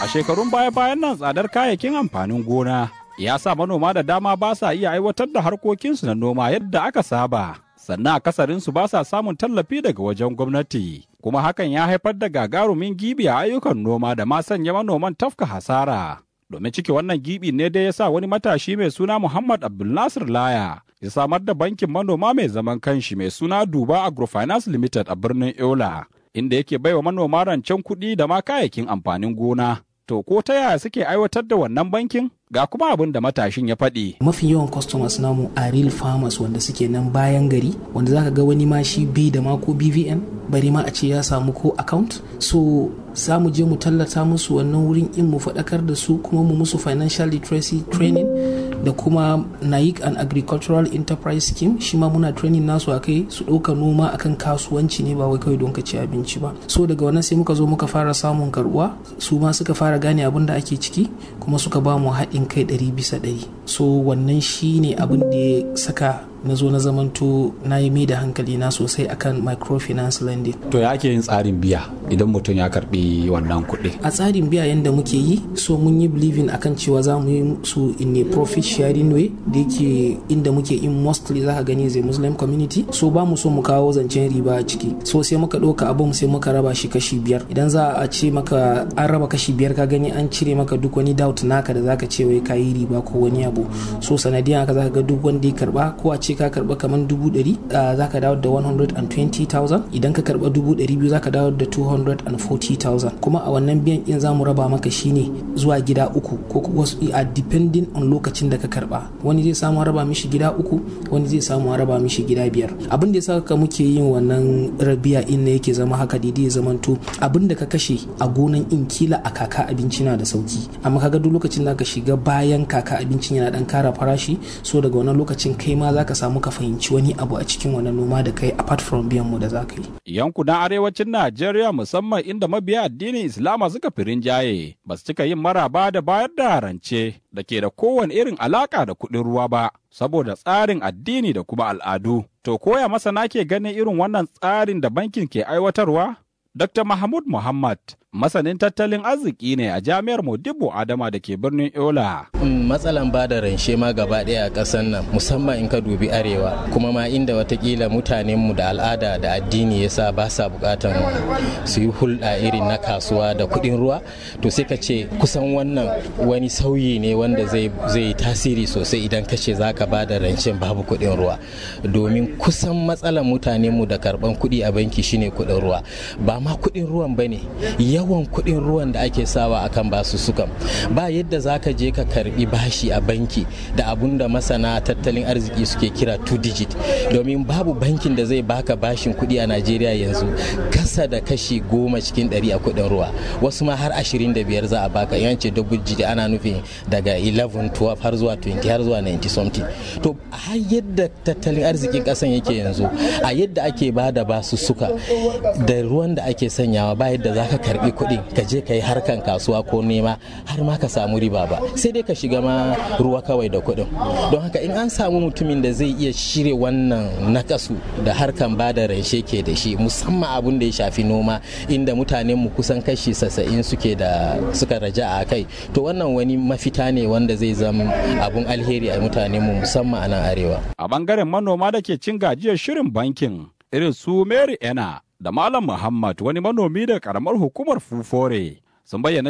A shekarun baya-bayan nan tsadar kayayyakin amfanin gona ya sa manoma da dama ba sa iya aiwatar da harkokinsu na noma yadda aka saba. Sannan akasarinsu ba sa samun tallafi daga wajen gwamnati. Kuma hakan ya haifar da gagarumin gibi a ayyukan noma da ma sanya manoman tafka hasara. Domin cike wannan gibi ne dai ya sa wani matashi mai suna Muhammad Abdulnasir Laya ya samar da bankin manoma mai zaman kanshi mai suna Duba Agrofinance Limited a birnin Yola. Inda yake baiwa manoma rancen kuɗi da ma kayayyakin amfanin gona. To ko ta yaya suke aiwatar da wannan bankin? Ga kuma abin da matashin ya faɗi. mafi yawan customers namu a real farmers wanda suke nan bayan gari wanda zaka ga wani ma shi bai da ma ko bvn bari ma a ce ya samu ko account so za mu je mu tallata musu wannan wurin in mu faɗakar da su kuma mu musu financial literacy training da kuma naik and agricultural enterprise scheme shi ma muna training nasu a kai su ɗauka noma akan kasuwanci ne ba wai kawai don ka ci abinci ba so daga wannan sai muka zo muka fara samun karbuwa su ma suka fara gane abin da ake ciki kuma suka ba mu haɗin kai ɗari bisa ɗari so wannan shi ne abin da ya saka na zo na zamanto na yi mai da hankali na sosai akan microfinance lending To ya ake yin tsarin biya idan mutum ya karɓi wannan kuɗi. a tsarin biya yadda muke yi so mun yi believing akan cewa za mu yi su in a profit sharing way da yake inda muke in mostly za ka gani zai muslim community so ba mu so mu kawo zancen riba a ciki so sai muka ɗauka abin sai muka raba shi kashi biyar idan za a ce maka an raba kashi biyar ka gani an cire maka duk wani doubt naka da zaka ce wai ka yi riba ko wani abu so sanadiyan haka zaka ga duk wanda ya karba ko a ce ka karba kamar dubu ɗari zaka dawo da 120,000 idan ka karba dubu ɗari biyu zaka dawo da 240,000 kuma a wannan biyan in za mu raba maka shine zuwa gida uku ko wasu a depending on lokacin da ka karba wani zai samu a raba mishi gida uku wani zai samu a raba mishi gida biyar abin da ya saka muke yin wannan rabiya in ne yake zama haka daidai ya zamanto abin da ka kashe a gonan in kila a kaka abinci na da sauki amma kaga duk lokacin da ka shiga bayan kaka abincin yana dan kara farashi so daga wannan lokacin kai ma zaka samu ka fahimci wani abu a cikin wannan noma da kai apart from biyan mu da zaka yi Yankunan arewacin Najeriya musamman inda mabiya addinin Islama suka fi rinjaye ba su cika yin maraba da bayar da rance da ke da kowane irin alaka da kuɗin ruwa ba saboda tsarin addini da kuma al'adu. To koya masana ke ganin irin wannan tsarin da bankin ke aiwatarwa? Dr. Mahmud Muhammad masanin tattalin arziki ne a jami'ar Modibo Adama da ke birnin Yola. matsalan ba da ranshe ma gaba ɗaya a ƙasar nan musamman in ka dubi arewa kuma ma inda watakila mutanenmu da al'ada da addini ya sa ba sa buƙatan su yi hulɗa irin na kasuwa da kuɗin ruwa to sai ka ce kusan wannan wani sauyi ne wanda zai yi tasiri sosai idan ka ce za ka ba da rancen babu kuɗin ruwa domin kusan matsalan mutanenmu da karɓan kuɗi a banki shine kuɗin ruwa ba ma kuɗin ruwan ba ne yawan kuɗin ruwan da ake sawa akan basu sukan ba yadda za ka je ka karbi bashi a banki da abun da masana tattalin arziki suke kira two digit domin babu bankin da zai baka bashin kuɗi a najeriya yanzu kasa da kashi goma cikin ɗari a kuɗin ruwa wasu ma har ashirin da biyar za a baka yan ce double digit ana nufin daga 11 12 har zuwa 20 har zuwa 90 something to har yadda tattalin arzikin ƙasan yake yanzu a yadda ake ba da basu suka da ruwan da ake sanyawa ba yadda za ka karbi kuɗi ka je ka yi harkan kasuwa ko nema har ma ka samu riba ba sai dai ka shiga ma ruwa kawai da kuɗin don haka in an samu mutumin da zai iya shirya wannan nakasu da harkan ba da ranshe ke da shi musamman abun da ya shafi noma inda mutanen mu kusan kashi sassa'in suke da suka raja a kai to wannan wani mafita ne wanda zai zama abun alheri a mutanen mu musamman a nan arewa A bangaren manoma da ke cin gajiyar shirin bankin irin su Mary Ena da Malam Muhammad wani manomi da karamar hukumar Fufore sun bayyana